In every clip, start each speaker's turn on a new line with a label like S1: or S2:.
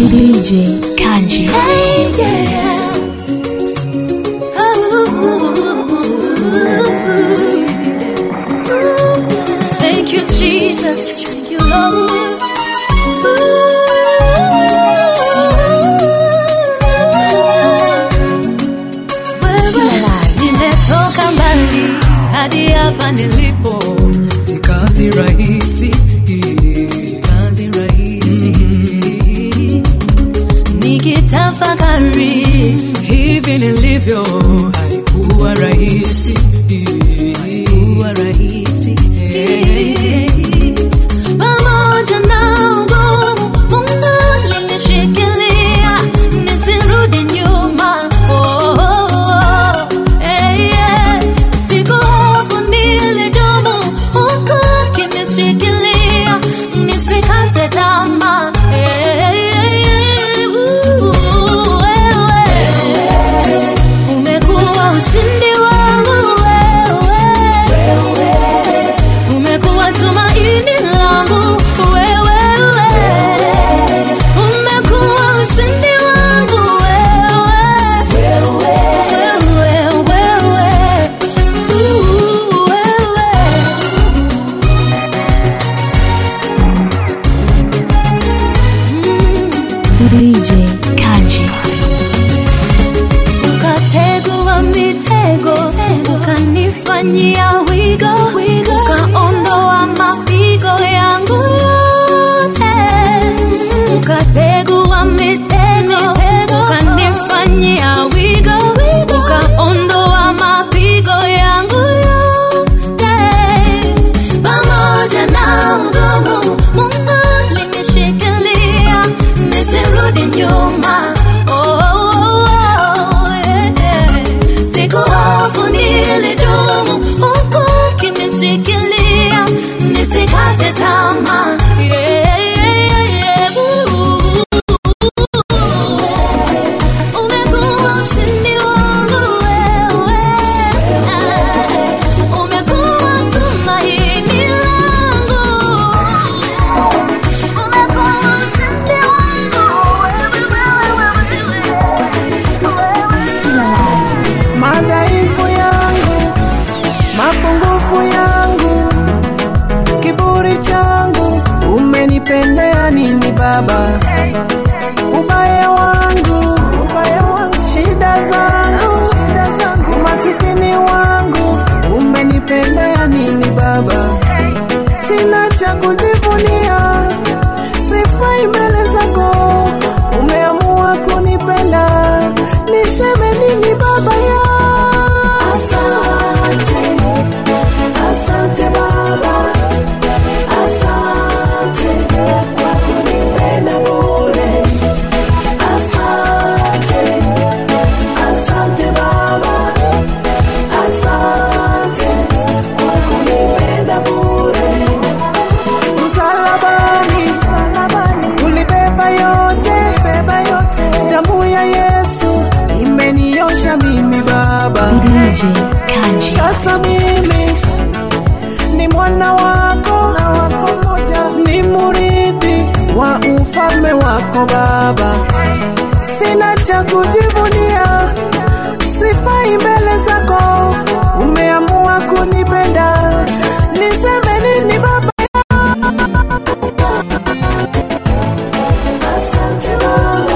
S1: DJ Kanji.
S2: Thank you, Jesus. You Lord. Nimetoka mbali hadi hapa nilipo,
S3: si kazi rahisi,
S2: si kazi rahisi. Nikitafakari hivi nilivyo, haikuwa rahisi, haikuwa rahisi. Pamoja na ugumu, Mungu alinishikilia nisirudi nyuma. Oh, oh, oh. Eh, yeah. Sikuhofu, nilidumu huku akinishikilia nisikate tamaa. Eh, eh, uh, wewe umekuwa ushindi wangu wewe, umekuwa tumaini langu wewe, umekuwa ushindi wangu wewe, wewe, wewe, uh, wewe.
S1: DJ Kanji.
S2: ukategua mitego ukanifanyia wigo ukaondoa mapigo yangu yote ukategua mitego ukanifanyia wigo ukaondoa mapigo yangu yote pamoja na ugumu mungu linishikilia nisirudi nyuma oh, oh, oh, yeah, yeah. sikuhofu nilidumu huku kinishikilia nisikate tamaa yeah, yeah, yeah, Ooh. Umekuwa ushindi wangu wewe, umekuwa tumaini langu, umekuwa ushindi wangu wewe.
S3: madhaifu yangu, mapungufu yangu, kiburi changu, umenipendea nini Baba? Ubaya wangu, ubaya wangu, shida zangu, shida zangu, umasikini wangu, umenipendea nini Baba? Sina cha kujivunia, sifai mbele zako, umeamua kunipenda, niseme nini Baba ya Asante, asante Baba, asante kwa kunipenda bure. Asante, asante Baba, asante kwa kunipenda bure. Msalabani, msalabani ulibeba yote, beba yote. Damu ya Yesu imeniosha mimi Baba.
S1: DJ Kanji.
S3: Sasa mimi ni mwana wako, na wako moja, ni murithi wa ufalme wako Baba. Sina cha kujivunia, sifai mbele zako, umeamua kunipenda, niseme nini Baba? Asante Baba,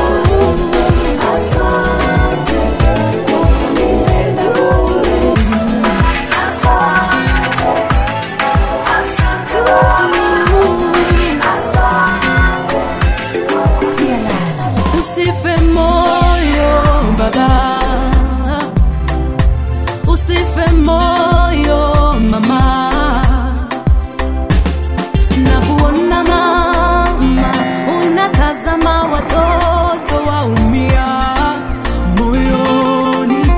S3: asante kwa kunipenda bure. Asante, asante Baba, asante.
S2: Usife moyo baba, usife moyo mama, na kuona mama unatazama watoto waumia moyoni,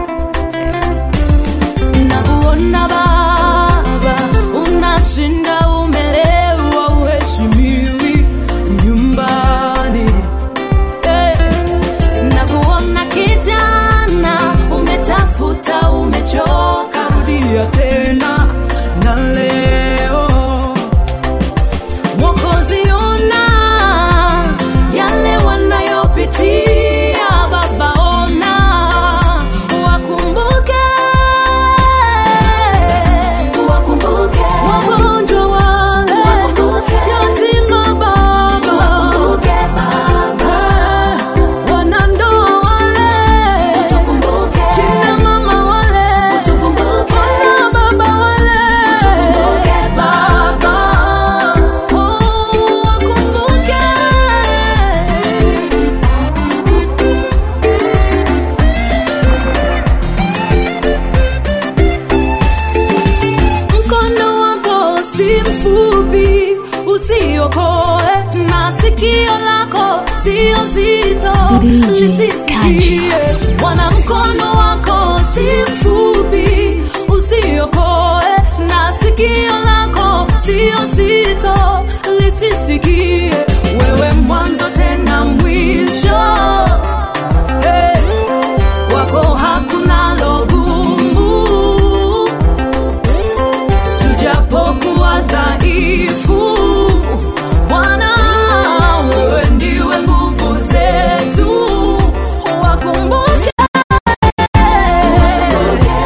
S2: na kuona baba unashinda umelewa, uheshimiwi nyumbani Eh, na kuona kijana umetafuta umechoka, rudia tena na leo Mwokozi ona yale wanayo
S1: DJ Kanji.
S2: nisisikie. Bwana, mkono wako si mfupi, usiokoe na sikio lako sio zito, lisisikie. Wewe mwanzo tena mwisho, hey, wako hakuna logumu tujapokuwa dhaifu Bwana, wewe ndiwe nguvu zetu, wakumbuke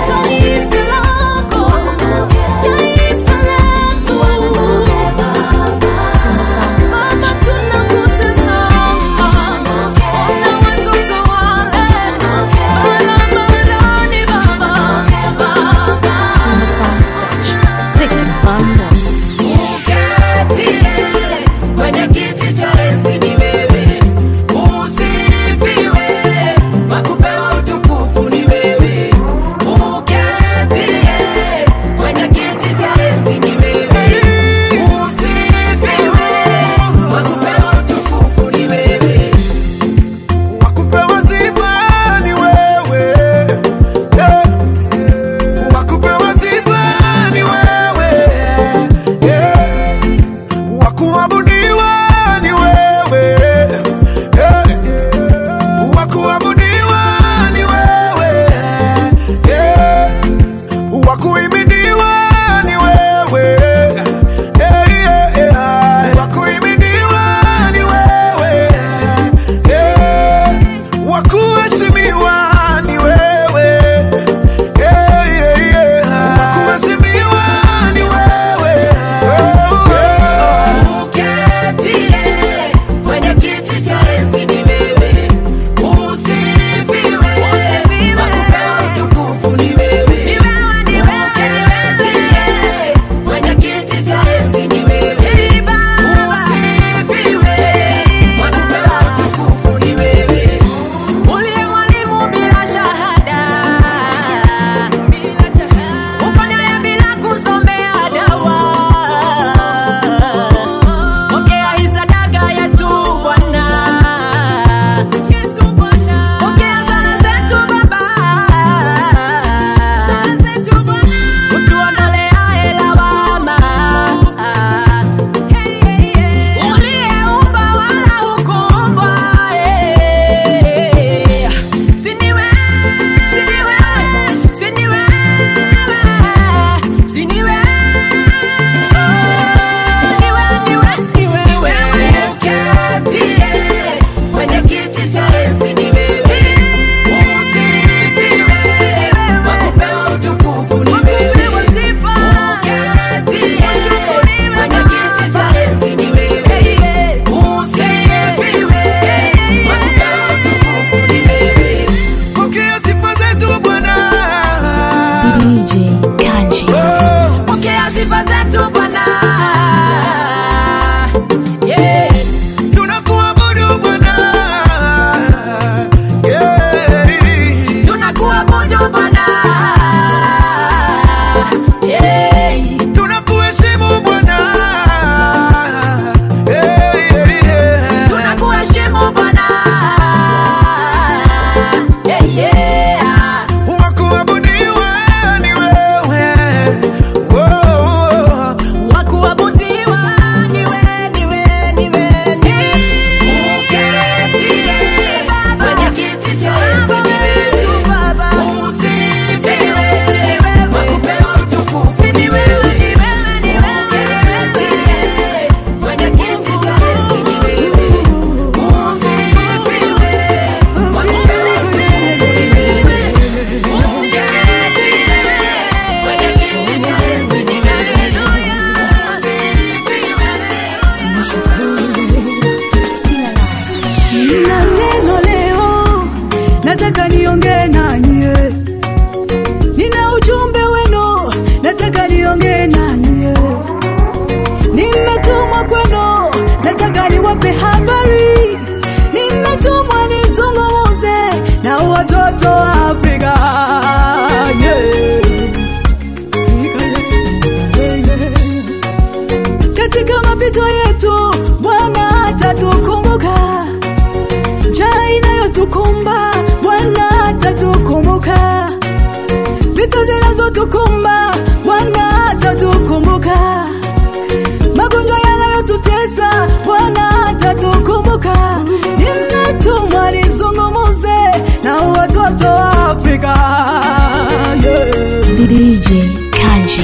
S4: zinazotukumba Bwana atatukumbuka, vita zinazotukumba Bwana atatukumbuka, magonjwa yanayotutesa Bwana atatukumbuka. Nimetumwa nizungumuze na watoto wa Afrika yeah.
S1: DJ Kanji.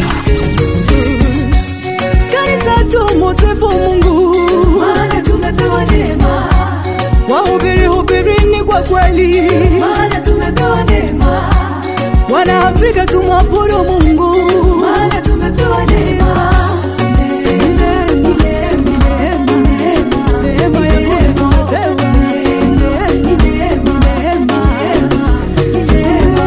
S4: Kanisa tumusifu Mungu, maana tumepewa neema. Wahubiri hubirini kwa kweli, maana tumepewa neema. Wana Afrika tumwabudu Mungu, maana tumepewa neema. Neema, neema, neema, neema ya Mungu tumepewa. Neema, neema, neema,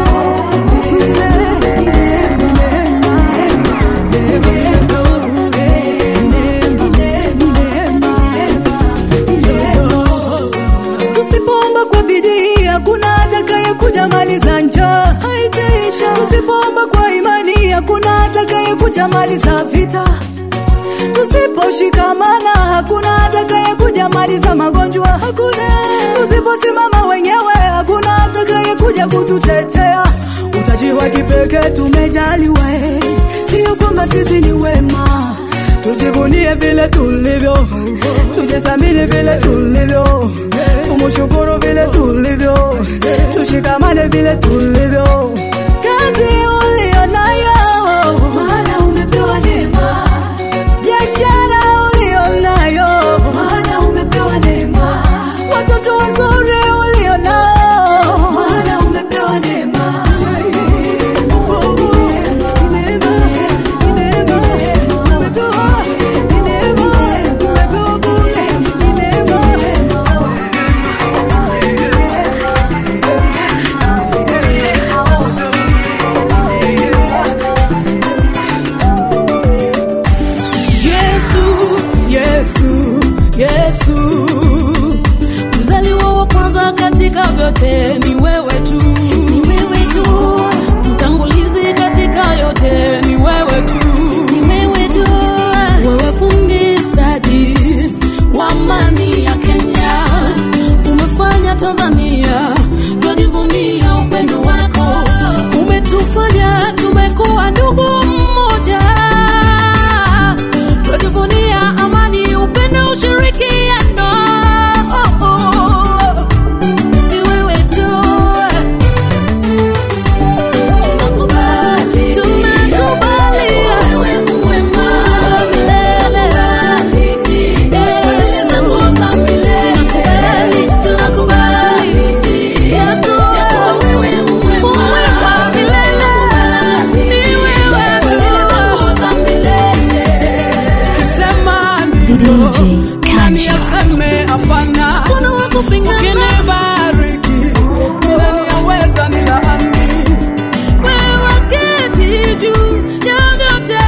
S4: Tusipoomba kwa bidii hakuna atakaye kuja maliza njaa, haitaisha. Tusipoomba kwa imani hakuna atakaye kuja maliza vita. Tusiposhikamana hakuna atakaye kuja maliza magonjwa, hakuna. Tusiposimama wenyewe hakuna atakaye kuja kututetea. Utaji wa kipekee tumejaliwa, eh, sio kwamba sisi ni wema. Tujivunie vile tulivyo, tujithamini vile tulivyo, tumushukuru vile tulivyo, tushikamane vile tulivyo. Kazi ulio nayo, maana umepewa neema biashara ulio nayo, maana umepewa neema. Watoto wazuri ulio nao, maana umepewa neema. Neema, neema, tumepewa neema, tumepewa bure, neema.
S2: Yesu, Yesu, Yesu, mzaliwa wa kwanza katika vyote ni wewe tu, ni wewe tu, mtangulizi katika yote ni wewe tu, ni wewe tu, wewe fundi stadi wa amani ya Kenya, umefanya Tanzania twajivunia upendo wako, umetufanya tumekuwa ndugu mmoja twajivunia amani, upendo, ushirikiano. Oh, oh. Ni wewe tu. Tunakubali. Tunakubali. Wewe ni mwema. Milele. Yesu, tunakuomba milele. Tunakubali. Yako wewe ni mwema. Milele. Ni wewe tu. Sema ndio.
S1: DJ Kanji.
S2: Nani aseme hapana? Ukinibariki, nani aweza nilaani? Wewe keti juu ya vyote.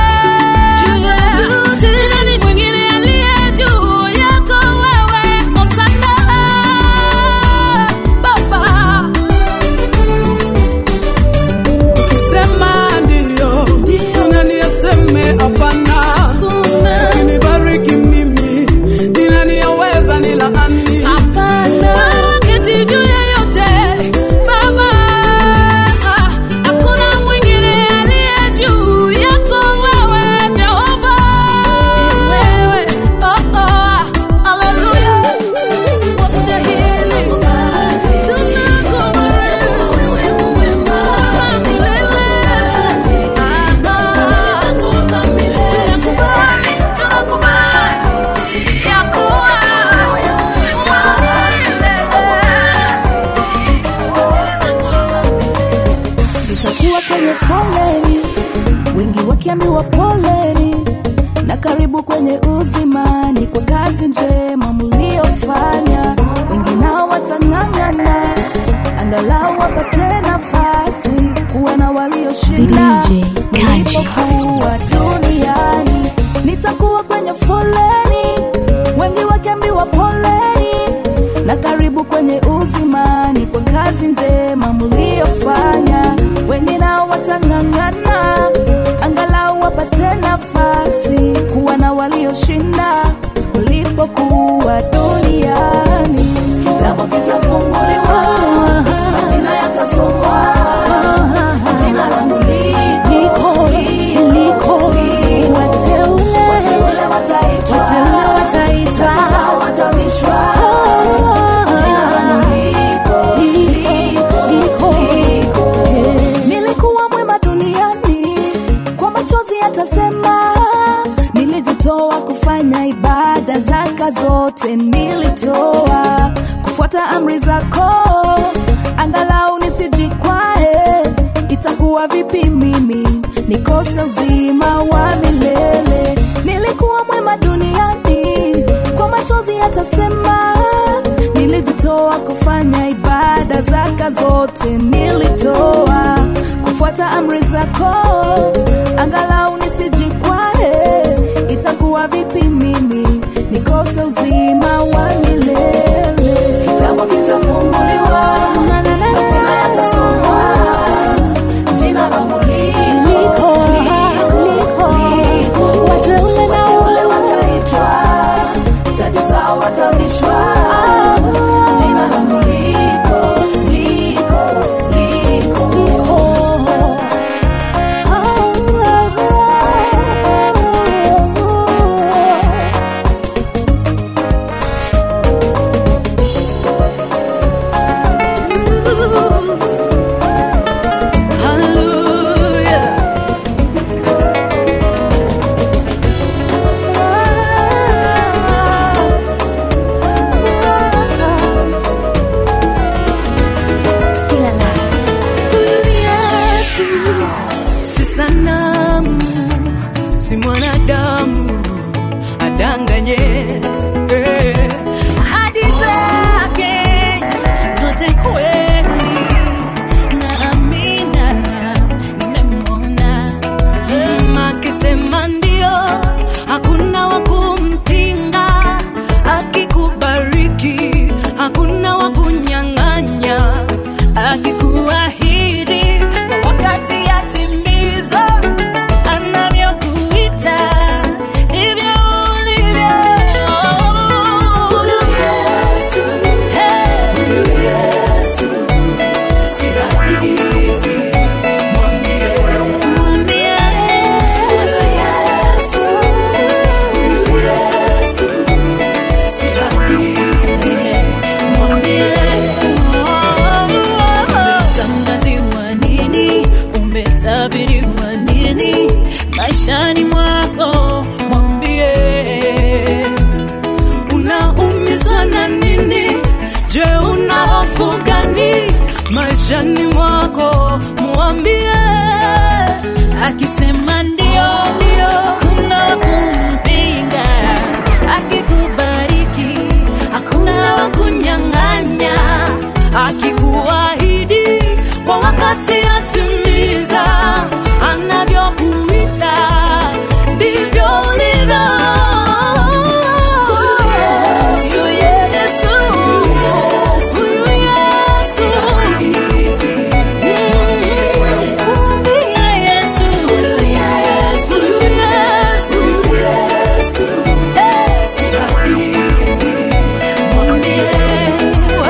S2: Ni nani mwingine aliye juu yako wewe? Hosana, Baba. Ukisema ndio, nani aseme hapana? Ukinibariki mimi, ni nani aweza nilaani? Wewe keti juu ya yote, Baba. Hakuna mwingine aliye juu yako wewe, Jehova. Wewe, oh, oh, hallelujah. Wastahili. Tunakubariki. Wewe mwema. Milele. Tunakubali, tunakubali. Ya kuwa wewe
S4: nitakuwa kwenye foleni, wengi wakiambiwa poleni, na karibu kwenye uzimani kwa kazi njema mliofanya. Wengi nao watang'ang'ana, angalau wapate nafasi kuwa na walioshinda
S1: DJ Kanji.
S4: nilipokuwa duniani. Nitakuwa kwenye foleni, wengi wakiambiwa poleni, na karibu kwenye uzimani kwa kazi njema mliofanya. Wengi nao watang'ang'ana, angalau wapate nafasi kuwa na walioshinda mlipokuwa duniani. Kitabu kitafunguliwa zote nilitoa kufuata amri zako angalau nisijikwae itakuwa vipi mimi nikose uzima wa milele nilikuwa mwema duniani kwa machozi yatasema nilijitoa kufanya ibada zaka zote nilitoa kufuata amri zako angalau nisijikwae itakuwa vipi mimi nikose uzima wa milele
S3: Kitabu kitafunguliwa, majina yatasomwa, jina langu liko, liko, liko. Wateule wataitwa, taji zao watavishwa. Jina langu liko, liko, liko.
S1: Still alive.
S5: Yesu si sanamu, si mwanadamu adanganye. Eh, Ahadi zake zote kweli na amina, nimemwona Mm, akisema ndio, hakuna wa kumpinga, akikubariki hakuna wa kunyang'anya, akikuahidi kwa wakati yatimiza, anavyokuita ndivyo ulivyo. Huyu Yesu, hey, huyu Yesu, si hadithi, mwambie, mwambie, huyu Yesu, huyu Yesu, si hadithi, mwambie, umetangaziwa nini, umetabiriwa nini maishani mwako, mwambie unaumizwa na nini? Je, una hofu gani maishani mwako? Mwambie akisema ndio, ndio, hakuna wa kumpinga. Akikubariki hakuna wa kunyang'anya. Akikuahidi kwa wakati atimiza, anavyokuita ndivyo ulivyo. Huyu Yesu, huyu Yesu, mwambie Yesu, huyu Yesu, eh, si hadithi, mwambie, oh,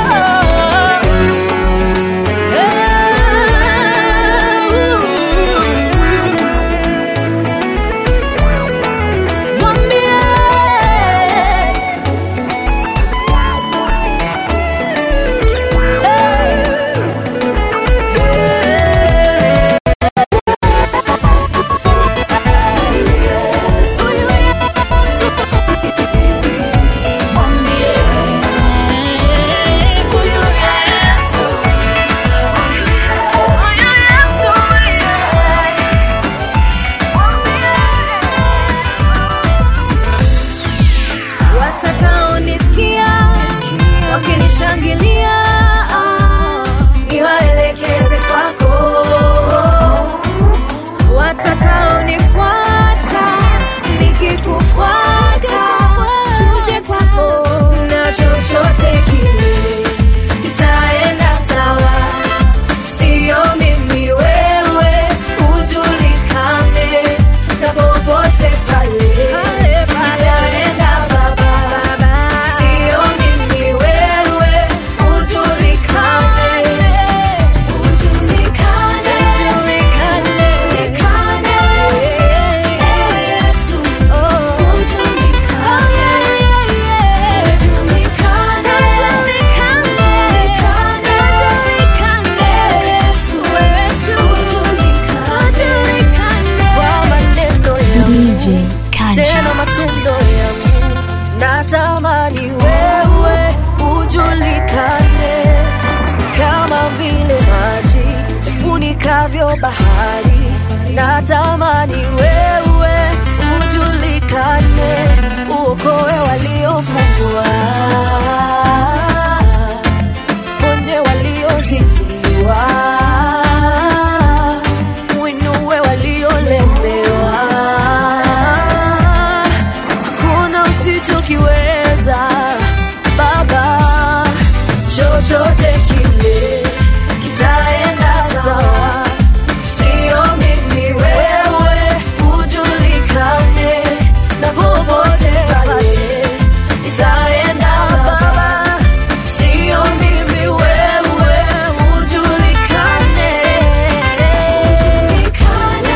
S5: eh, mwambie
S2: watakaonisikia wakinishangilia niwaelekeze kwako watakaonifuata nikikufuata tuje kwako na chochote kile kitaenda sawa sio mimi wewe ujulikane na popote pale itaenda baba sio mimi wewe
S3: ipigavyo bahari natamani wewe ujulikane uokoe waliofungwa ponye waliozidiwa uinue waliolemewa hakuna usichokiweza baba chochote kile kitaenda sawa sio mimi wewe ujulikane na popote pale itaenda baba sio mimi wewe ujulikane ujulikane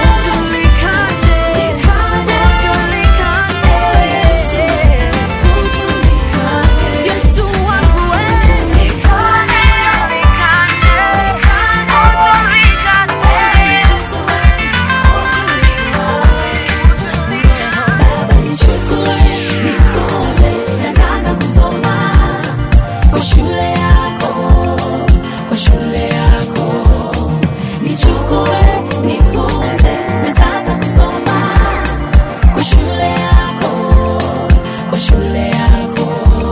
S3: ujulikane Yesu wangu wewe nataka kusoma kwa shule yako kwa shule yako nichukue nifunze nataka kusoma kwa shule yako kwa shule yako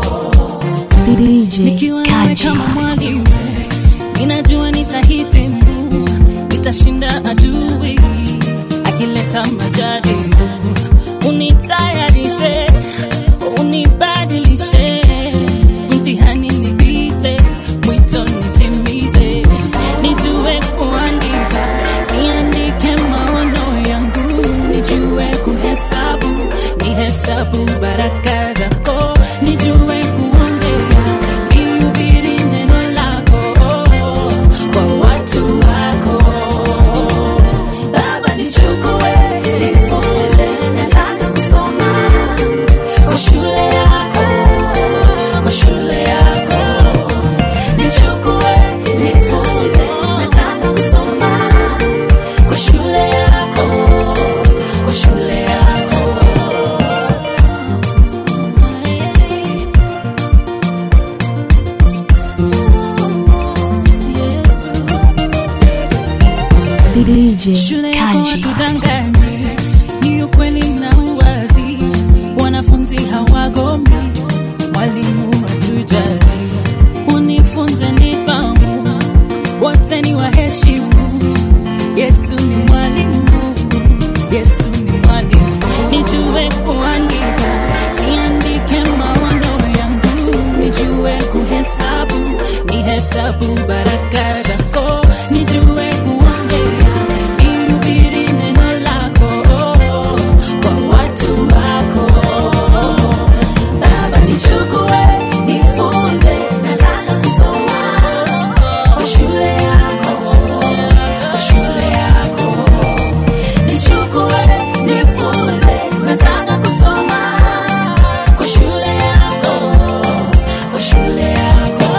S6: DJ
S5: nikiwa nawe
S6: Kaji.
S5: kama mwalimu ninajua nitahitimu nitashinda adui akileta majaribu unitayarishe unibadilishe mtihani nipite mwito nitimize nijue kuandika niandike maono yangu nijue kuhesabu nihesabu baraka zako nijue kuongea nihubiri neno lako kwa watu wako
S3: Baba nichukue nifunze nataka kusoma kwa shule yako kwa shule yako nichukue nifunze nataka kusoma kwa shule yako kwa shule yako
S6: DJ
S5: shule yako
S6: Kaji.
S5: tudanganye ni ukweli na uwazi wanafunzi hawagomi mwalimu hatujali unifunze nidhamu wote ni waheshimu yesu ni mwalimu yesu ni mwalimu nijue kuandika niandike maono yangu nijue kuhesabu nihesabu baraka zako nijue kuongea nihubiri neno lako kwa watu wako
S3: Baba nichukue nifunze nataka kusoma kwa shule yako kwa shule yako nichukue nifunze nataka kusoma kwa shule yako kwa shule yako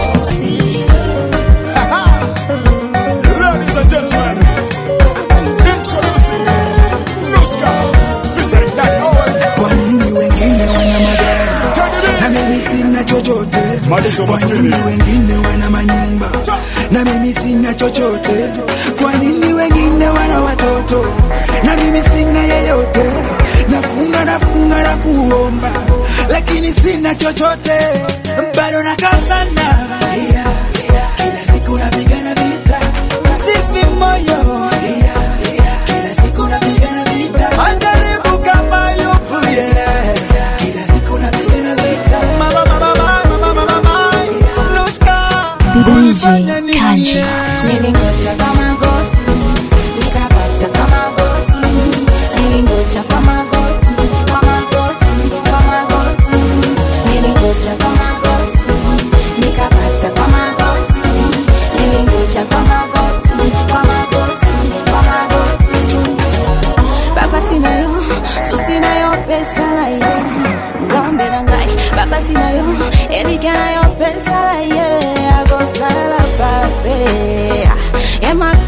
S7: Ladies and gentlemen, introducing Nuska, featuring Daddy Owen.
S8: Kwa nini wengine wana magari
S7: Turn it
S8: na
S7: in.
S8: mimi sina chochote?
S7: Malizo
S8: Kwa
S7: maskini.
S8: nini wengine wana manyumba na mimi sina chochote? Kwa nini wengine wana watoto na mimi sina yeyote? Nafunga nafunga na kuomba, lakini sina chochote, bado nakazana yeah, yeah. Kila siku napigana vita, sifi moyo yeah, yeah. Kila siku napigana vita, majaribu kama yupo yeah. Kila siku napigana vita, mama mama mama mama mama, Nuska
S6: DJ
S8: ulifanya nini,
S6: Kaji.
S8: yeah?
S3: Nilingoja kwa magoti, nikapata kwa magoti. Nilingoja kwa magoti, kwa magoti, kwa magoti. Nilingoja kwa magoti, nikapata kwa magoti. Nilingoja kwa magoti, kwa magoti, kwa magoti. Baba sinayo, so sinayo pesa na ye. Ndombe na ngai, baba sinayo, elikanayo pesa na ye. Agosala babe, ema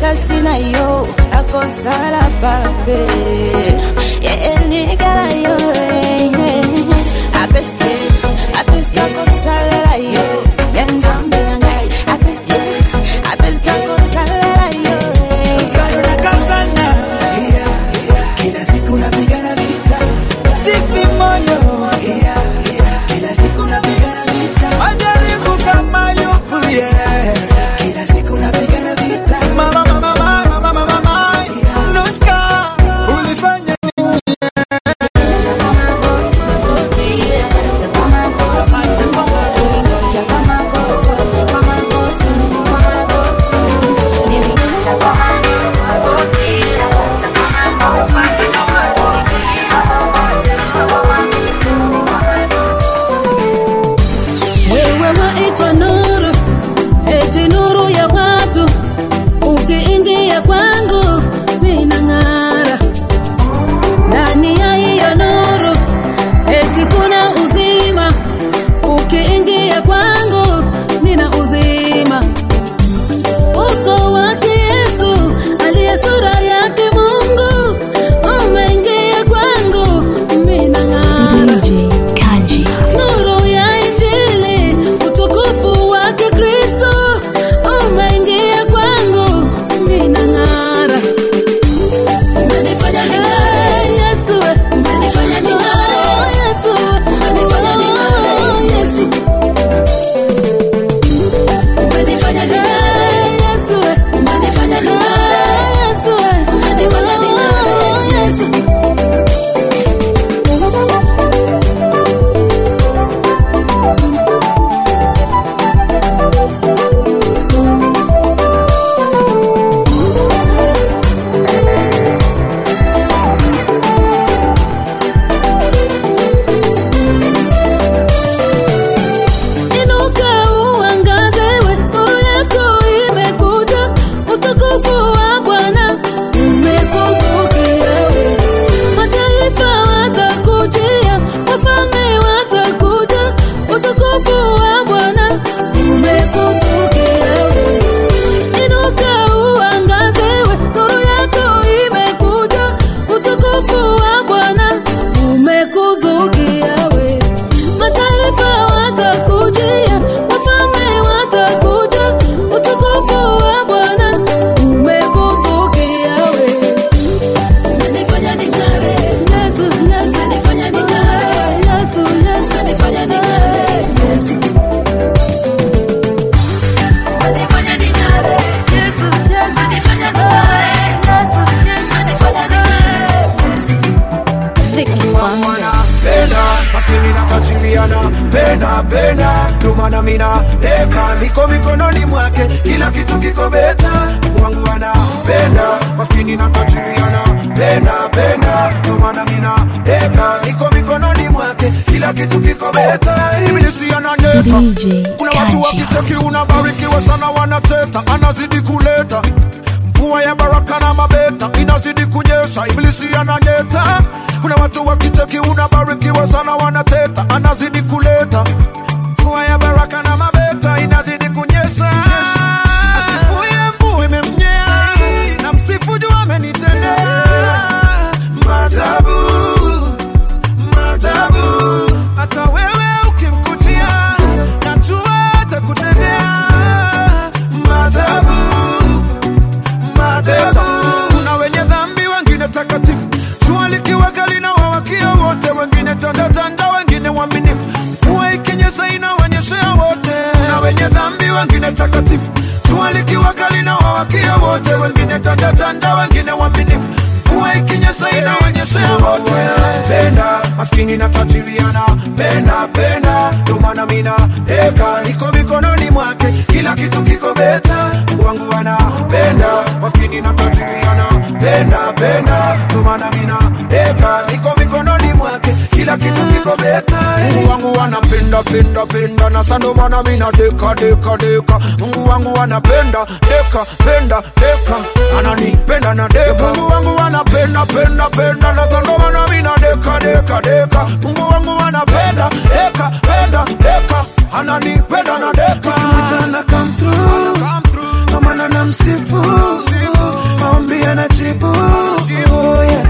S8: mina deka niko mikononi mwake kila kitu kiko beta Mungu wangu anapenda maskini na tajiri anapenda penda ndio maana mina deka niko mikononi mwake kila kitu kiko beta ibilisi ananeka
S6: DJ
S8: kuna watu
S6: Kaja.
S8: wakicheki unabarikiwa sana wanateta anazidi kuleta mvua ya baraka na mabeta inazidi kunyesha ibilisi ananyeta kuna watu wakicheki unabarikiwa sana wanateta anazidi kuleta mvua ya baraka na mabeta inazidi kunyesha asifuye mvua imemnyea na msifu juu amenitendea maajabu maajabu hata wewe ukimkutia najua atakutendea maajabu maajabu kuna wenye dhambi wengine takatifu jua likiwa kali na wawakia wote wengine tandatanda wengine waaminifu mvua ikinyesha inawanyeshea wote kuna wenye dhambi wengine takatifu jua likiwa kali na wawakia wote wengine tandatanda wengine waaminifu mvua ikinyesha inawanyeshea wote penda maskini na tajiriana penda penda ndio maana mina deka niko mikononi mwake kila kitu kiko beta Mungu wangu anapenda maskini na tajiriana penda penda ndio maana mina deka niko mikononi mwake kila kitu kiko beta Mungu wangu anapenda penda penda na sando maana mina deka deka deka Mungu wangu anapenda deka penda deka ananipenda na deka Mungu wangu anapenda penda penda na sando maana mina deka deka deka Mungu wangu anapenda deka penda deka ananipenda na deka
S9: Mchana come through Kwa maana namsifu Maombi anajibu Oh, yeah.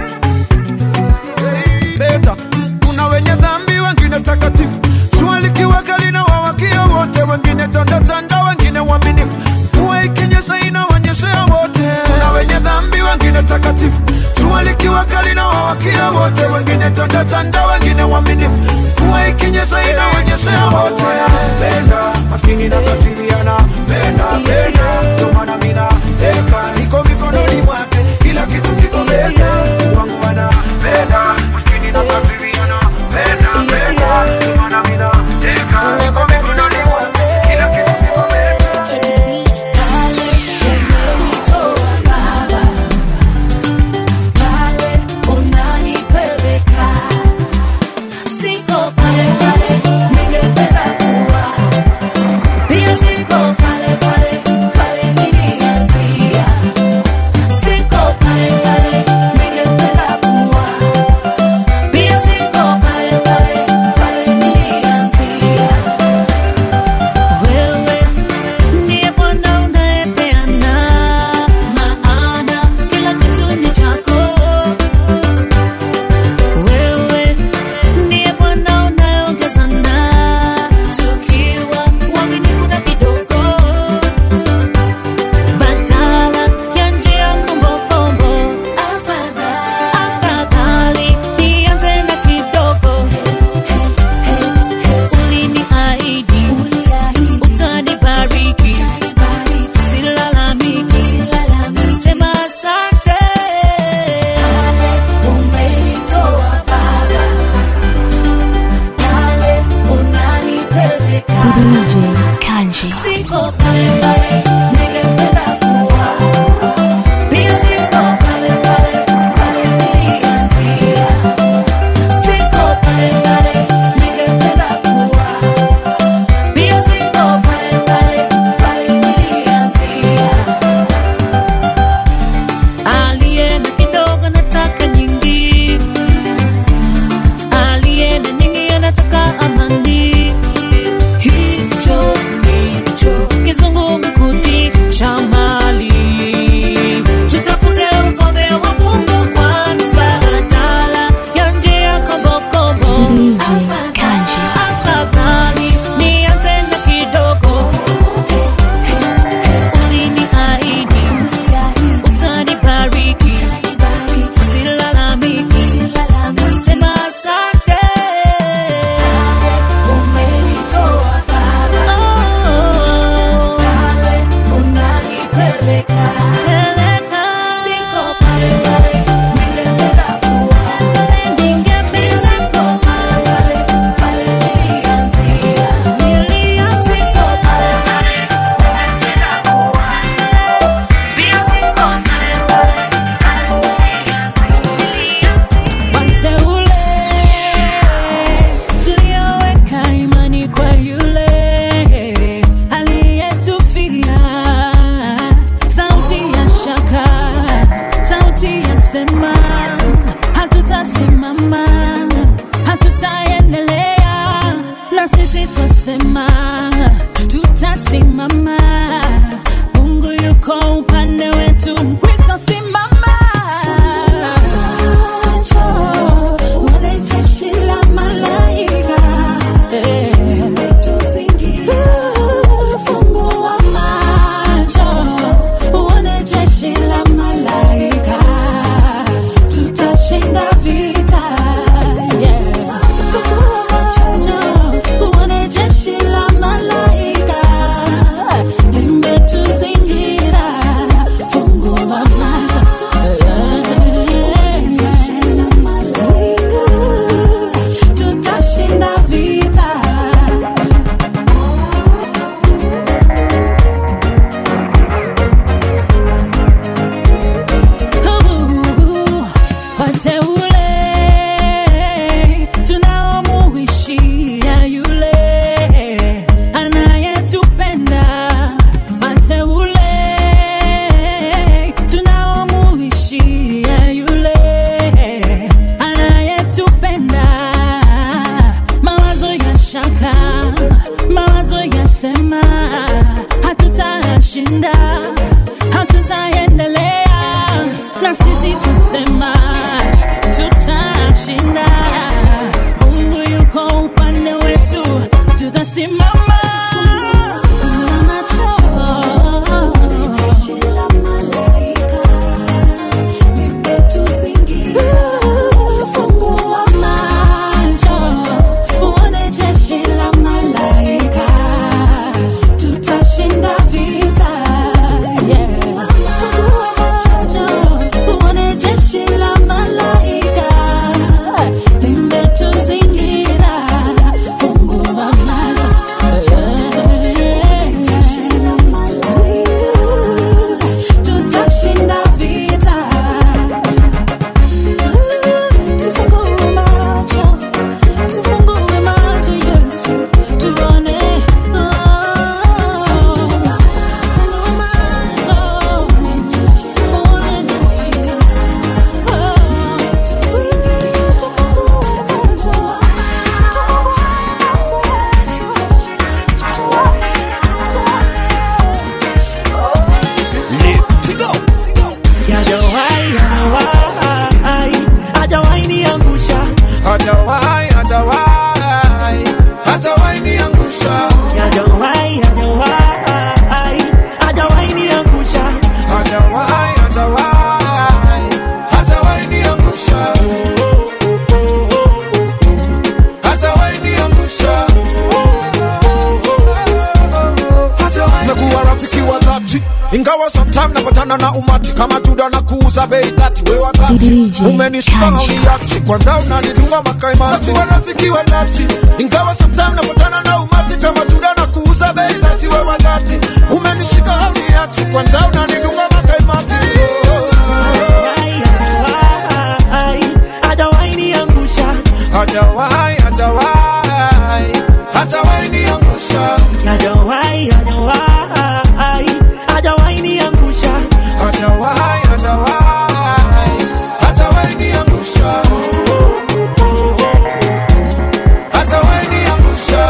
S8: beta kuna wenye dhambi wengine takatifu jua likiwa kali na wawakia wote wengine tandatanda wengine waaminifu mvua ikinyesha inawanyeshea wote kuna wenye dhambi wengine takatifu jua likiwa kali na wawakia wote wengine tandatanda wengine waaminifu mvua ikinyesha inawanyeshea wote penda maskini na tajiriana penda penda ndio maana mina deka niko mikononi mwake kila kitu kiko beta wangu anapenda maskini na tajiriana penda penda ndio maana mina deka niko mikononi mwake kila kitu kiko beta
S2: Siko pale pale, ningependa kuwa. Pia siko pale pale, pale nilianzia. Siko pale pale, ningependa kuwa. Pia siko pale pale, pale nilianzia. Wewe ndiye Bwana unayepeana maana kila kitu ni chako. Wewe ndiye Bwana unayeongeza na tukiwa uaminifu na kidogo, badala ya njia kombokombo. Afadhali nianze na kidogo. Uliniahidi utanibariki, silalamiki, sema asante. Umenitoa Baba, pale unanipeleka.
S6: DJ Kanji.
S2: Siko pale pale, ningependa kuwa. Pia siko pale pale, pale nilianzia. Siko pale pale, ningependa kuwa. Pia siko pale pale, pale nilianzia. Aliye na kidogo nataka nyingi, aliye na nyingi anataka amani. Hicho ndicho kizungumkuti
S5: tutashinda, hatutaendelea na sisi tusema tutashinda. Mungu yuko upande wetu, tutasimama. Fungua macho. Jeshi la malaika limetuzingira. Fungua macho, uone jeshi la malaika, tutashinda vita. Yeah. Fungua macho, uone jeshi la malaika limetuzingira. Fungua macho, yeah. jeshi la malaika, tutashinda vita. Tufungue macho, tufungue macho Yesu, tuone. Fungua macho, uone jeshi, uone jeshi. Tufungue macho,
S7: Let's go.
S10: Hajawahi, hajawahi, hajawahi niangusha.
S9: Hajawahi, hajawahi, hajawahi niangusha.
S10: Hajawahi, hajawahi, hajawahi niangusha.
S9: Hajawahi, hajawahi, hajawahi niangusha. Hajawahi niangusha. Hajawahi
S7: Nakuwa rafiki wa dhati ingawa sometime napatana na umati kama juda na kuuza bei dhati we wakati
S6: DJ
S7: umenishika
S6: Kanja.
S7: hauniachi kwanza unanidunga makaimati nakuwa rafiki wa dhati ingawa sometime napatana na umati kama juda na kuuza bei dhati we wakati umenishika hauniachi kwanza unanidunga makaimati
S10: Hajawahi, hajawahi, hajawahi niangusha.
S9: Hajawahi, hajawahi, hajawahi niangusha.
S10: Hajawahi, hajawahi, hajawahi niangusha.
S9: Hajawahi, hajawahi, hajawahi niangusha. Hajawahi niangusha.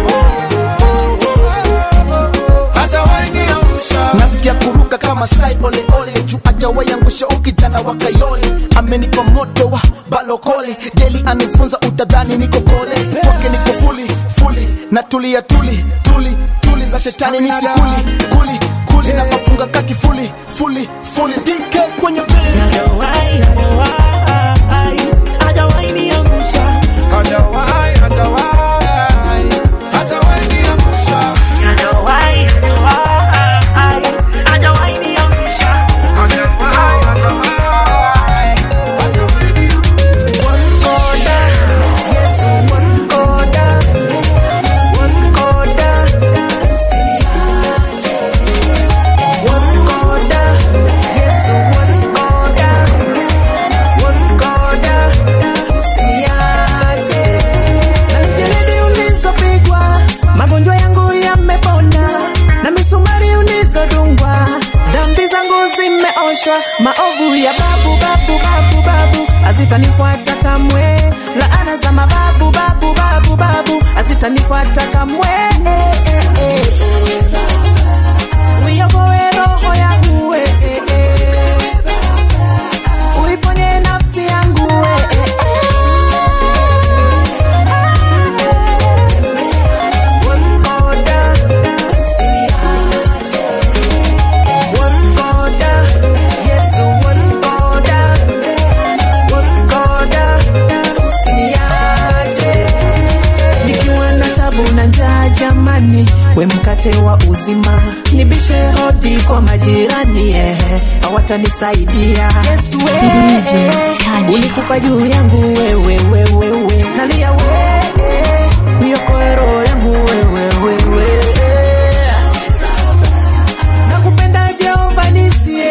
S9: Hajawahi niangusha.
S11: nasikia kuruka kama sai ole ole juu ajawahi angusha ukijana wa kayole amenipa moto wa balokole deli anifunza utadhani niko kole kwake niko fuli fuli na tulia tuli tuli tuli za shetani misi kuli kuli kuli na mafunga kaki fuli fuli fuli dk kwenye beli
S10: Hajawahi, hajawahi, hajawahi niangusha.
S9: Hajawahi, hajawahi, hajawahi niangusha.
S10: Hajawahi, hajawahi, hajawahi niangusha.
S9: Hajawahi, hajawahi, hajawahi niangusha.
S4: magonjwa yangu yamepona na misumari ulizodungwa dhambi zangu zimeoshwa maovu ya babu babu babu babu hazitanifuata kamwe laana za mababu babu babu babu hazitanifuata kamwe uiokoe roho yangu we uiponye nafsi yangu we nikiwa na tabu na njaa jamani we mkate wa uzima nibishe hodi kwa majirani eh, hawatanisaidia yesu we,
S6: DJ Kanja.
S4: ulikufa juu yangu wewe wewe we nalia we uiokoe roho yangu wewe wewe nakupenda jehova nisie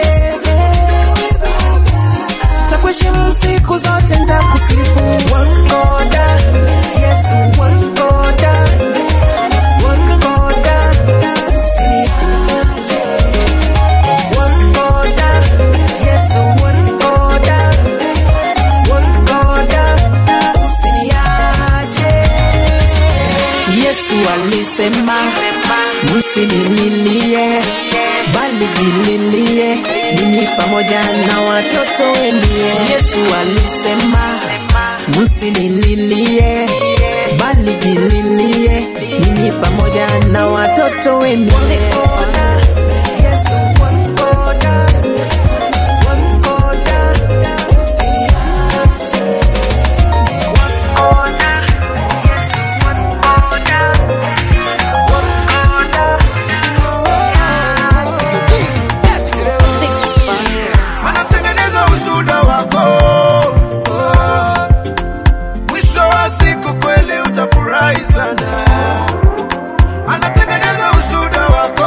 S4: takuheshimu siku zote ntakusifu wangoda yesu wangoda wangoda usiniache wangoda yesu wangoda wangoda usiniache jililie ninyi pamoja na watoto wenu. Yesu alisema msinililie, bali jililie ninyi pamoja na watoto wenu. Yesu one order, one order, usiache. One order, Yesu one order, one order,
S7: anatengeneza ushuda wako mwisho wa siku kweli utafurahi sana anatengeneza ushuda wako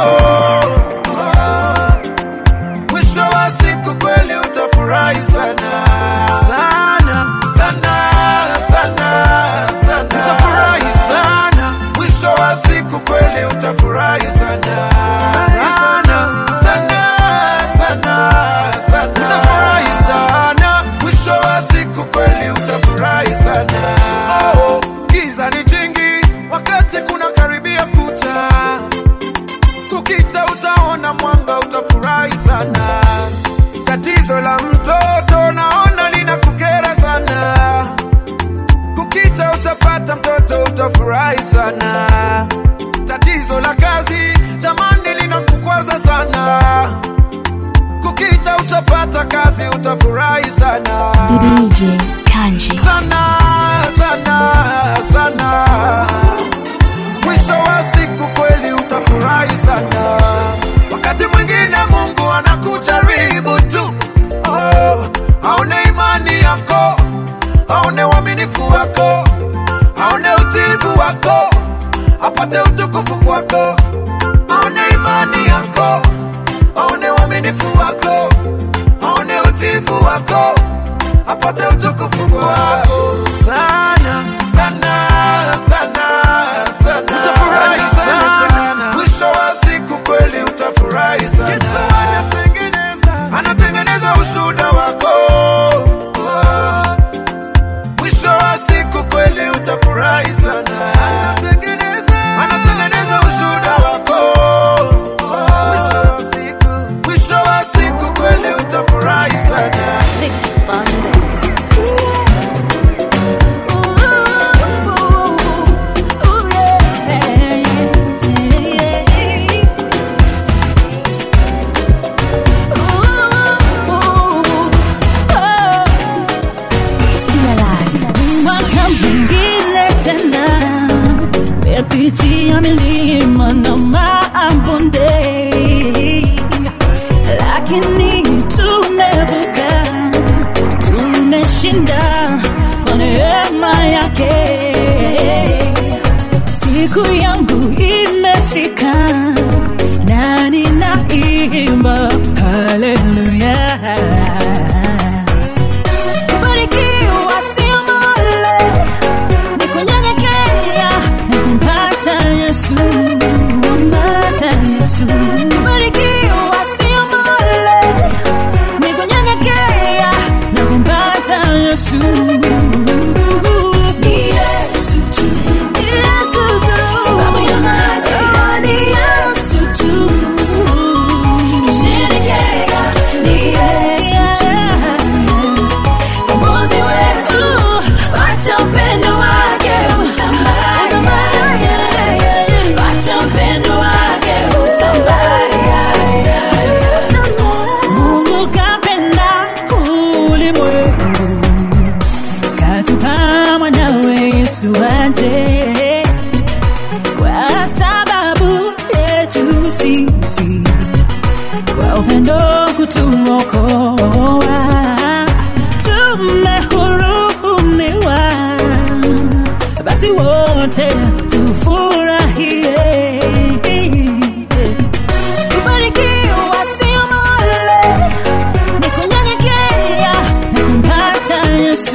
S7: mwisho wa siku kweli utafurahi sana sana sana sana sana utafurahi sana mwisho wa siku kweli utafurahi sana sana sana sana sana utafurahi sana mwisho wa siku kweli utafurahi sana oh, giza ni jingi wakati kuna karibia kucha kukita utaona mwanga utafurahi sana tatizo la mtoto naona linakukera sana kukita utapata mtoto utafurahi sana tatizo la kazi tamani linakukwaza sana kukita utapata kazi utafurahi sana
S6: DJ Kanji.
S7: sana sana sana mwisho wa siku kweli utafurahi sana wakati mwingine mungu anakujaribu tu oh, aone imani yako aone uaminifu wako aone utiifu wako apate utukufu kwako aone imani yako aone uaminifu wako aone utiifu wako apate utukufu kwako sana sana sana sana utafurahi sana mwisho wa siku kweli utafurahi sana Yesu anatengeneza anatengeneza ushuda wako mwisho wa siku kweli utafurahi sana anatengeneza anatengeneza ushuda wako mwisho wa siku mwisho wa siku kweli utafurahi sana
S5: Mwaka mwingine tena mepitia milima na mabonde, lakini tumevuka, tumeshinda kwa neema yake. Siku yangu imefika na ninaimba haleluya. Kubarikiwa sio male, ni kunyenyekea na kumpata Yesu, kumpata Yesu. Kubarikiwa sio male, ni kunyenyekea na kumpata Yesu. Ni Yesu tu, ni Yesu tu, sababu ya maji, oh, ni Yesu tu. Kisherekea, ni Yesu tu. Mkombozi wetu, wacha upendo wake utambaye. Wacha upendo wake utambaye. Mungu kapenda ulimwengu, katupa mwanawe Yesu aje kwa sababu yetu sisi kwa upendo kutuokoa tumehurumiwa basi wote tufurahie kubarikiwa sio male ni kunyenyekea na kumpata yesu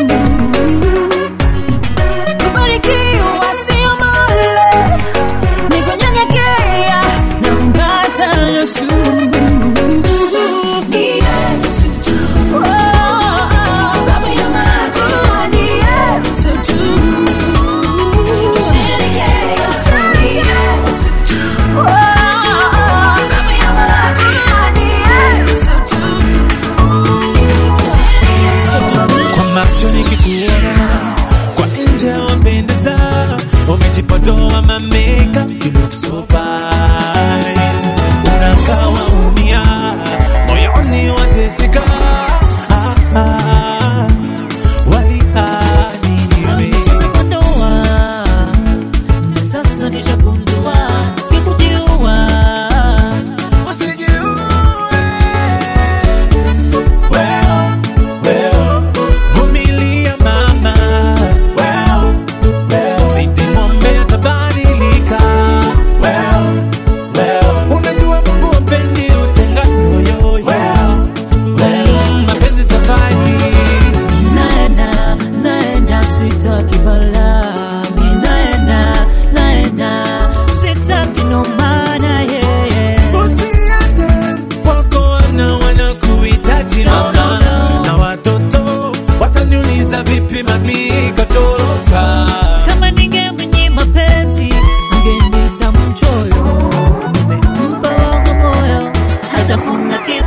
S5: kubarikiwa sio male ni kunyenyekea na kumpata yesu Ni Yesu tu. Oh, sababu ya maji, ni Yesu tu. Kisherekea, ni Yesu tu. Oh, sababu ya maji,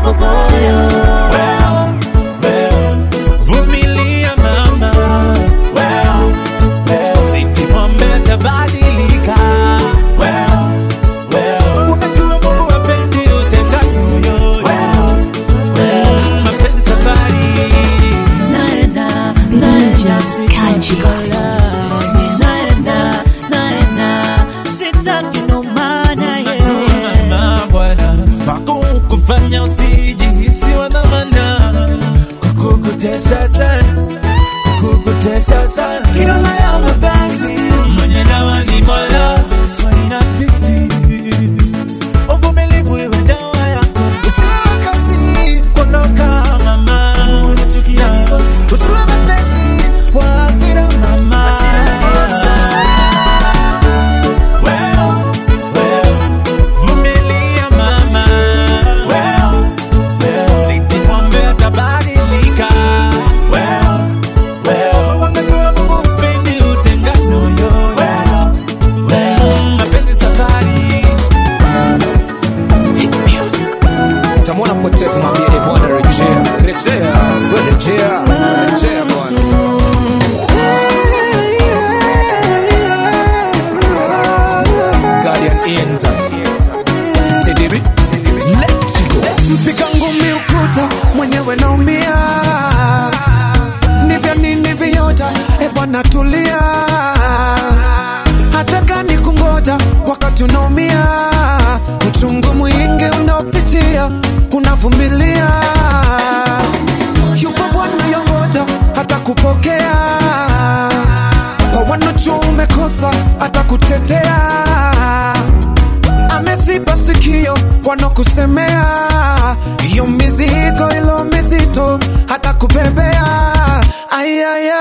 S10: popoyo well, well. vumilia mama well, well. sitimwombe tabadilika well, well. unajua mungu wapendi utenganoyo well, well. mapenzi safari naenda naenda sitakukola naenda naenda sitaki ndo maana ye mama bwana wako kufanya usijihisi wa dhamana kukukutesa sana kukukutesa sana kila ya mapenzi mwenye dawa ni mola so inabidi uvumilivu iwe dawa yako usiwe kasi kuondoka mama unachukia usiwe mepesi wa hasira mama well, well, vumilia mama well, well, sitimwombe atabadilika well, well, wamejua Mungu upendi utengano yo well, well, mapenzi safari
S7: utamwona mpotevu mwambie e bwana rejea rejea we rejea rejea bwana guardian enza tedibi let's go
S4: mpiga ngumi ukuta mwenyewe naumia nivya nini viota e bwana tulia hata gani kungoja wakati unaumia uchungu mwingi unaopitia unavumilia yupo bwana yongoja hata kupokea kwa wanocho umekosa hata kutetea ameziba sikio wanokusemea hiyo mizigo ilo mizito hata kubebea ayaya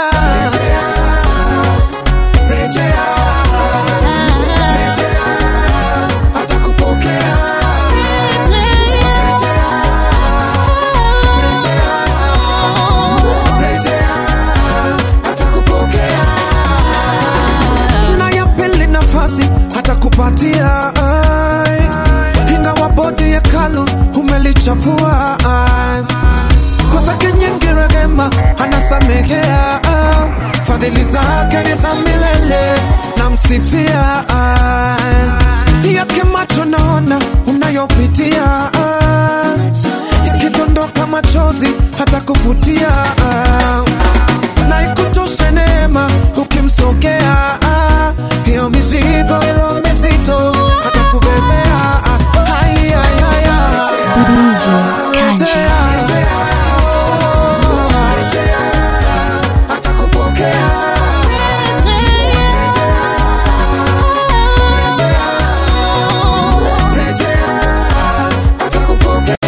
S4: na ya pili nafasi hata kupatia ai. ingawa bodi ya kalu umelichafua ai. kwa zake nyingi rehema anasamehea ah. fadhili zake ni za milele namsifia ai. yake macho naona unayopitia ah. yakidondoka machozi hata kufutia ah na ikutoshe neema ukimsogea ah, hiyo mizigo ilo mizito hata kubebea ah, hai, hai, hai, hai.
S6: DJ Kanji.
S4: hata kupokea hata kupokea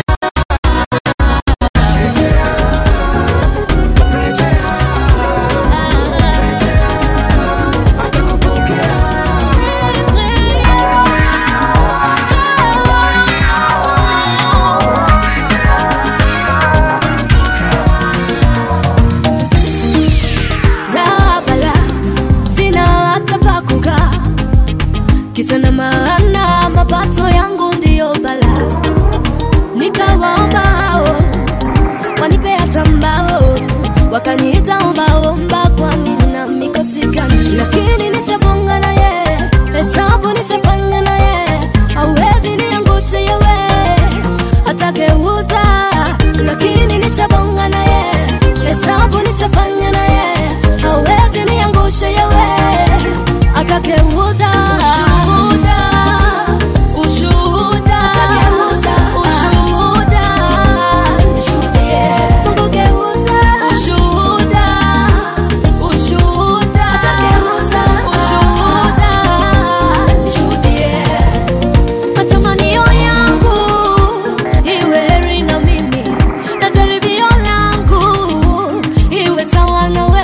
S2: Rabala, sina hata pa kukaa kisa na maana mapato yangu ndiyo bala nikawaomba hao wanipe hata mbao wakaniita ombaomba kwani na mikosi gani lakini nishabonga na ye hesabu nishafanya na ye hauwezi niangushe yewe atageuza lakini nishabonga na ye hesabu nishafanya na ye hauwezi niangushe yewe atageuza ushuhuda ushuhuda ushuhuda nishuhudie Mungu geuza ushuhuda ushuhuda ushuhuda nishuhudie matamanio yangu iwe heri na mimi na jaribio langu iwe sawa na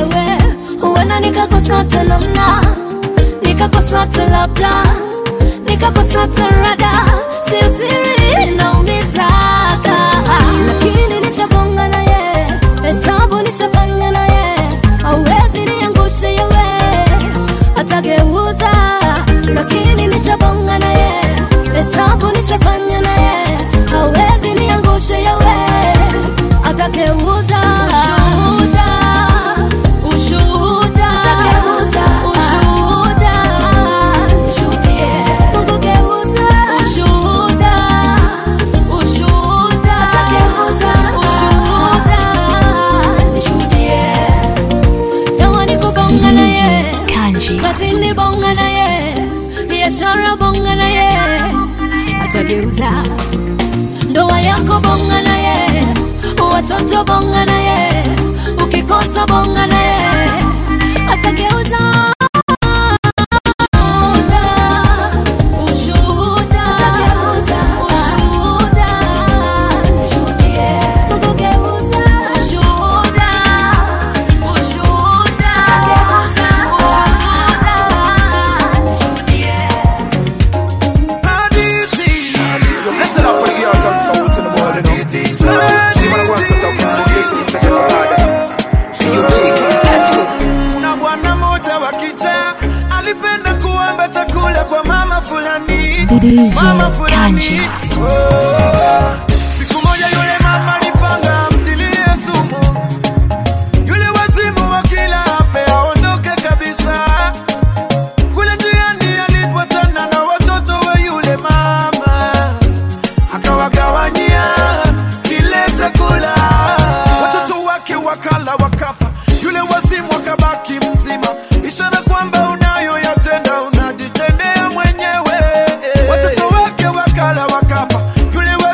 S2: atageuza ushuhuda, ushuhuda, atageuza ushuhuda, nishuhudie. Mungu geuza ushuhuda, ushuhuda, atageuza ushuhuda, nishuhudie. Dawa ni kubonga na ye, kazini bonga na ye, biashara bonga na ye, atageuza ndoa yako bonga na ye, watoto bonga na ye, ukikosa bonga na ye, atageuza ushuhuda, ushuhuda, nishuhudie. Mungu geuza ushuhuda, ushuhuda, ushuhuda, nishuhudie.
S9: Listen up for the girl come from what's in the world, you know. She wanna go and set up a gate to such a parada. She you make
S7: kuna bwana moja wa kitaa alipenda kuomba chakula kwa mama fulani
S6: DJ
S7: mama fulani
S6: Kanji.
S7: Oh. siku moja yule mama alipanga mtilie sumu yule wazimu wa kila afe aondoke kabisa kule njiani alipotana na watoto wa yule mama akawagawanyia kile chakula watoto wake wakala wakafa yule wazimu akabaki mzima ishara kwamba unayoyatenda unajitendea mwenyewe watoto wake wakala wakafa yule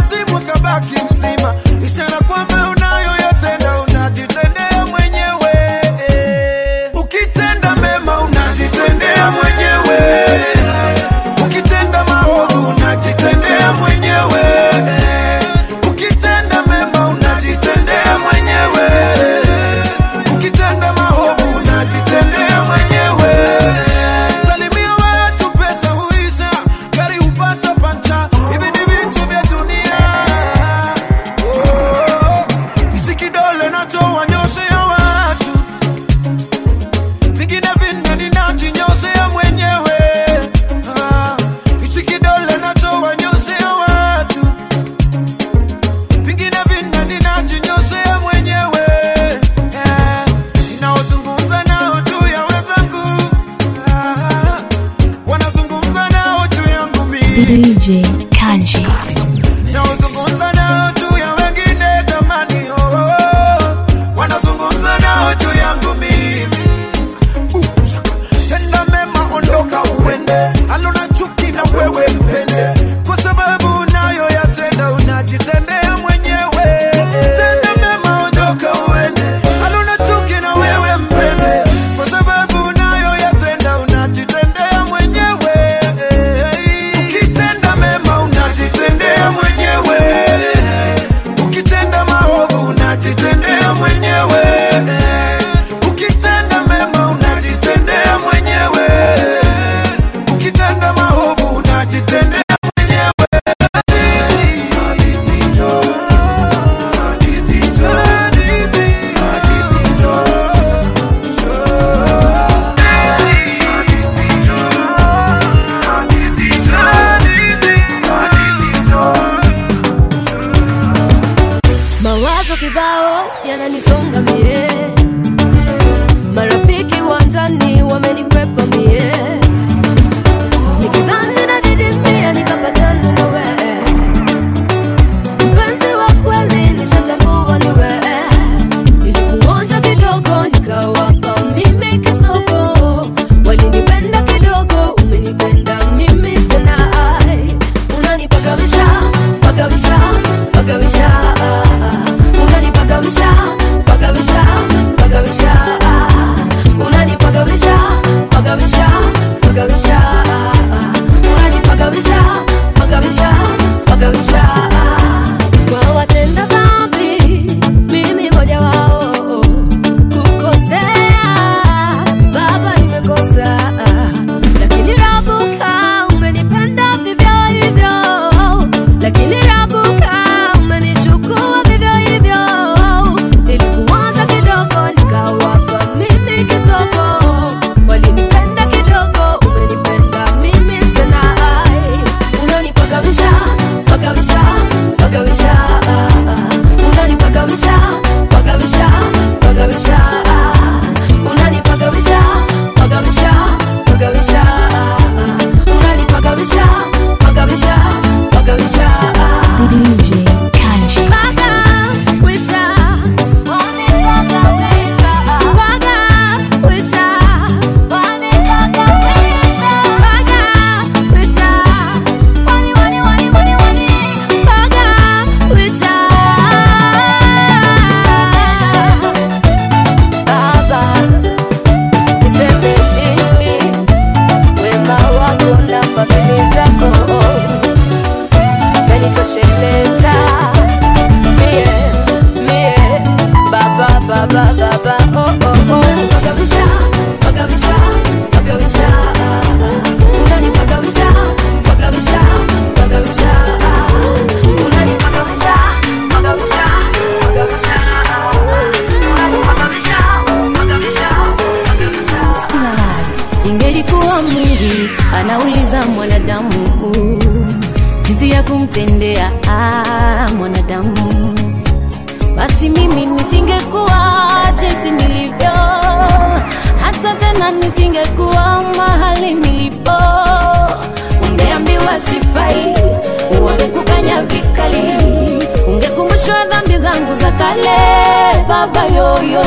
S12: mwanadamu basi mimi nisingekuwa jinsi nilivyo hata tena nisingekuwa mahali nilipo ungeambiwa sifai wangekukanya vikali ungekumbushwa dhambi zangu za kale baba yoyo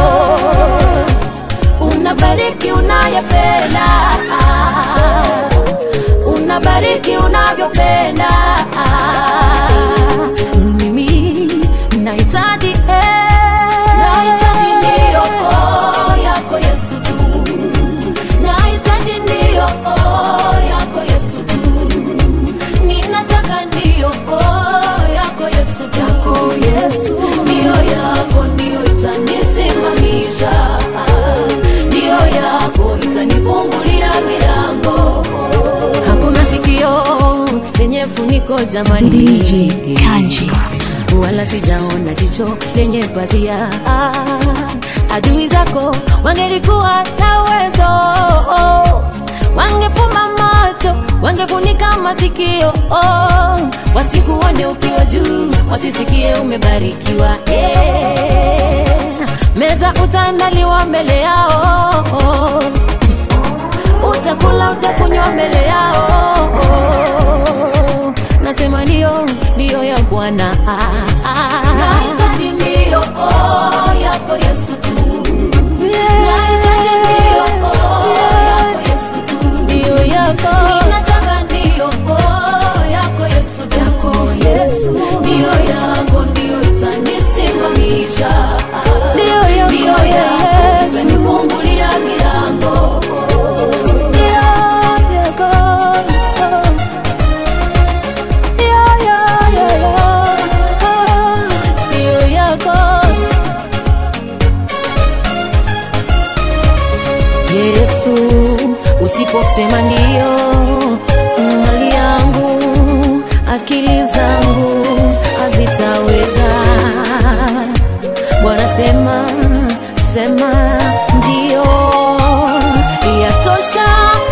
S12: unabariki unayependa unabariki unavyopenda mimi nahitaji eh, nahitaji ndiyo oh, yako yesu tu nahitaji ndiyo oh, yako yesu tu ninataka ndiyo oh, yako yesu tu yako yesu ndiyo yako ndiyo itanisimamisha ndiyo yako itanifungulia milango hakuna sikio lenye funiko jamani
S6: DJ Kanji.
S12: wala sijaona jicho lenye pazia adui zako wangelikuwa na uwezo wangefumba macho wangefunika masikio wasikuone ukiwa juu wasisikie umebarikiwa yeah. meza utaandaliwa mbele yao utakula utakunywa mbele yao nasema ndio ndio ya bwana nahitaji ndio oh, yako yesu tu nahitaji ndio oh, yako yesu tu ndio yako ninataka ndio oh, yako yesu tu yako yesu ndio yako ndio itanisimamisha ndio yako ndio yako itanifungulia milango ndio yako yesu usiposema ndio mali yangu akili zangu hazitaweza bwana sema sema ndio yatosha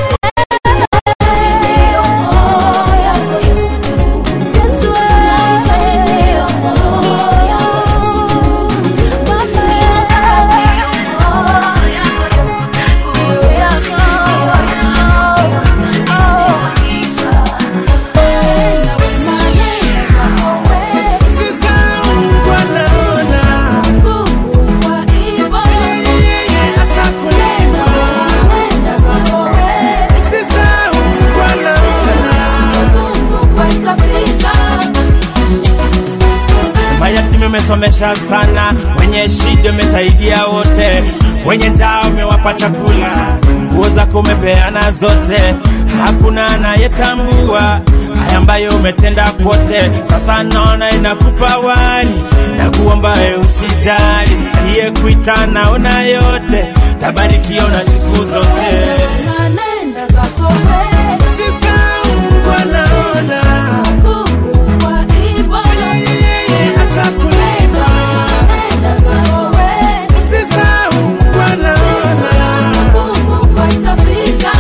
S13: mayatima umesomesha sana, wenye shida umesaidia wote, wenye njaa umewapa chakula, nguo zako umepeana zote, hakuna anayetambua haya ambayo umetenda kwote. Sasa naona inakupa wali na kuomba we usijali, iye kuita naona yote, tabarikiwa na siku zote.
S2: Nanenda zako wewe,
S13: Sisahau wanaona
S2: kukumbwa ibada.
S13: atakulipa
S2: Nanenda zako wewe,
S13: Usisahau wanaona
S2: kukumbwa itafika.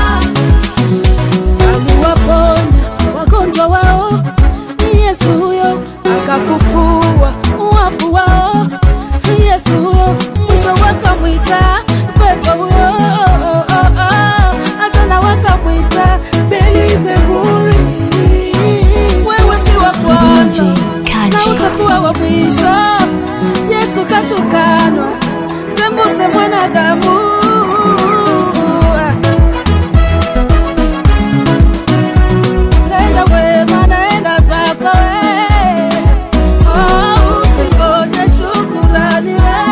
S2: Aliwaponya wagonjwa wao, ni Yesu huyo, akafufua wafu wao, ni Yesu huyo, mwisho wakamwita pepo huyo, hata na wakamwita Beelzebuli. Wewe si wa kwanza na utakuwa wa mwisho. Yesu katukanwa, sembuse mwanadamu tenda wema, naenda zako we. Oh, usingoje shukurani we.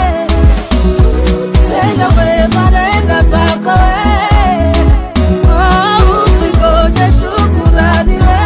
S2: Tenda wema, naenda zako we. Oh, usingoje shukurani we.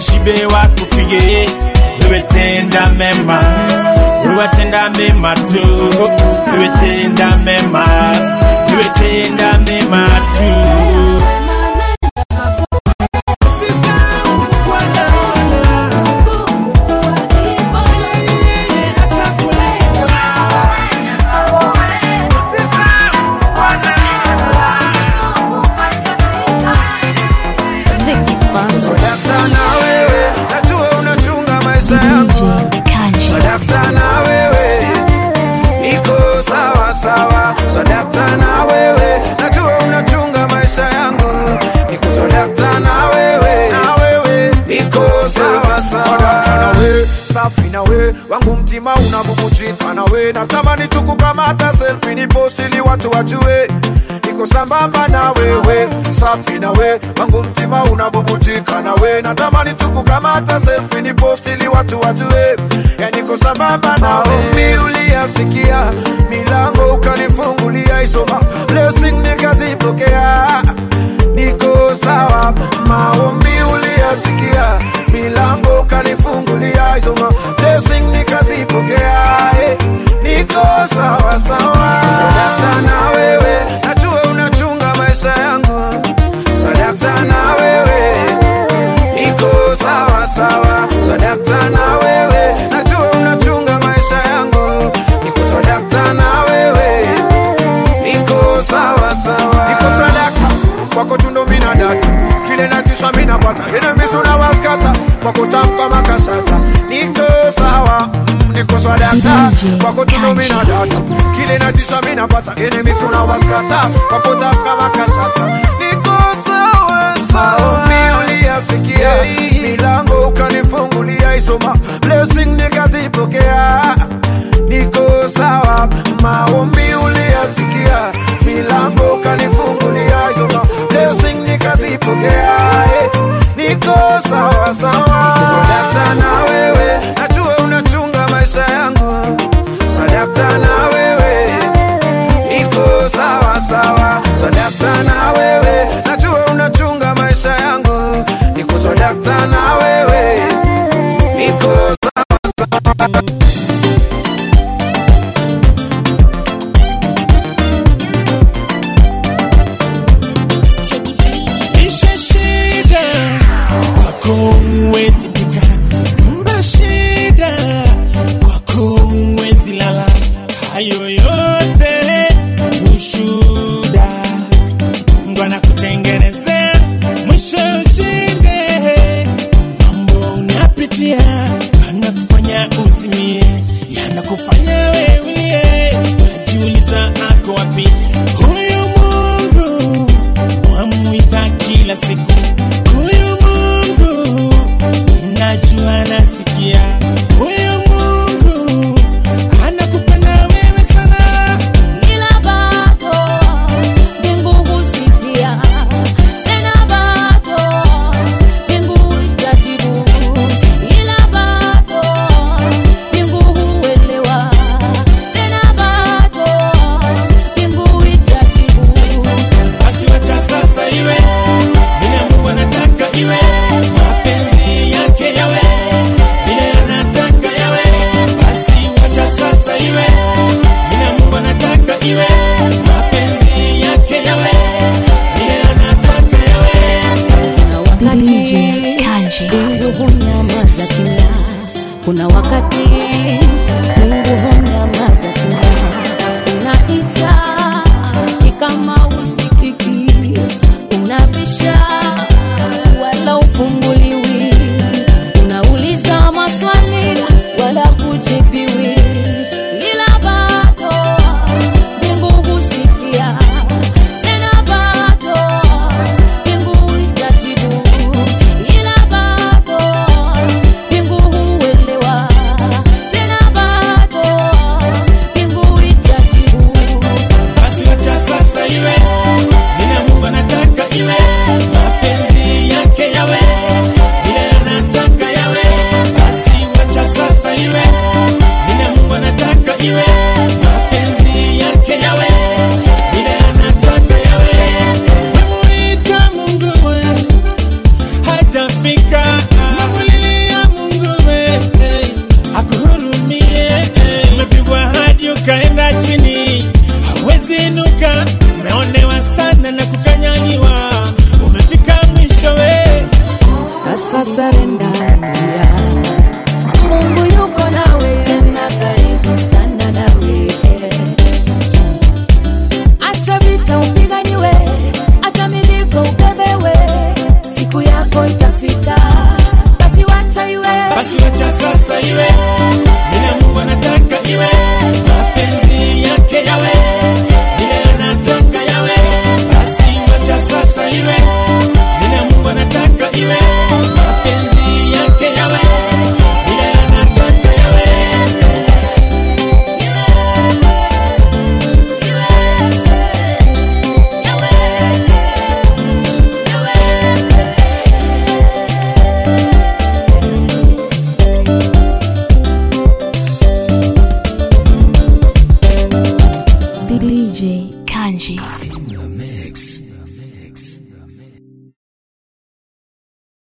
S13: washibe wakupige wewe tenda mema wewe tenda mema tu wewe tenda mema wewe tenda mema tu
S7: Sadakta na wewe, najua unachunga maisha yangu. Sadakta na wewe, niko sawa sawa. Sadakta na wewe, najua unachunga maisha yangu. Niko sadakta na wewe, na wewe, niko sawa sawa. Sadakta na wewe, safi na wewe, wangu mtima unabubujika na wewe. Natamani tu kukamata selfie ni post ili watu wajue niko sambamba na wewe, safi na we, wangu mtima unabubujika na we, natamani tu kukamata selfie ni post ili watu wajue, ya niko sambamba na we. Uliyasikia milango ukanifungulia, isoma blessing nikazipokea, niko sawa. Maombi uliyasikia milango ukanifungulia, isoma blessing nikazipokea, eh, niko sawa sawa. Sadakta na wewe najua unachunga maisha yangu, sadakta na wewe niko sawa sawa, sadakta na wewe najua unachunga maisha yangu, niko sadakta na wewe niko sawa sawa, niko sadakta kwako tundo mina data kile natisha mina pata enemies unawaskata kwa kutamka makasata, niko sawa mm, niko sadakta kwako tundo mina data kile natisha mina pata enemies unawaskata kwa kutamka makasata, niko sawa sawa. Maombi uliyasikia milango ukanifungulia, isoma blessing nikazipokea, niko sawa. Maombi uliyasikia milango ukanifungulia, isoma blessing nikazipokea, eh, niko sawa sawa. Sadakta na wewe, najua unachunga maisha yangu, sadakta na wewe niko sawa sawa, sadakta na wewe, najua unachunga maisha yangu, niko sadakta na wewe, niko sawa sawa.
S13: Isha shida kwako huwezi pika, zumba shida kwako huwezi lala, hayo yote ushuda. Mungu anakutengenezea mwisho ushinde. Mambo unapitia anakufanya uzimie, yanakufanya wewe ulie, najiuliza ako wapi huyu Mungu wamwita kila siku huyu Mungu, ninajua nasikia huyu Mungu anakupenda wewe sana,
S12: ila bado mbingu husikia, tena bado mbingu itajibu, ila bado mbingu huelewa, tena bado mbingu itajibu.
S13: basi wacha sasa iwe vile Mungu anataka iwe, mapenzi yake yawe vile anataka yawe, basi wacha sasa iwe vile Mungu anataka iwe, mapenzi yake yawe vile anataka yawe.
S12: DJ Kanji. Mungu hunyamaza kimya, kuna wakati Mungu hunyamaza kimya, unaita ni kama usikiki, unabisha wala ufunguliwi, unauliza maswali wala kujibiwi, ila bado mbingu husikia, tena bado mbingu itajibu, ila bado mbingu huelewa, tena bado yako itafika basi wacha iwe
S13: basi wacha sasa iwe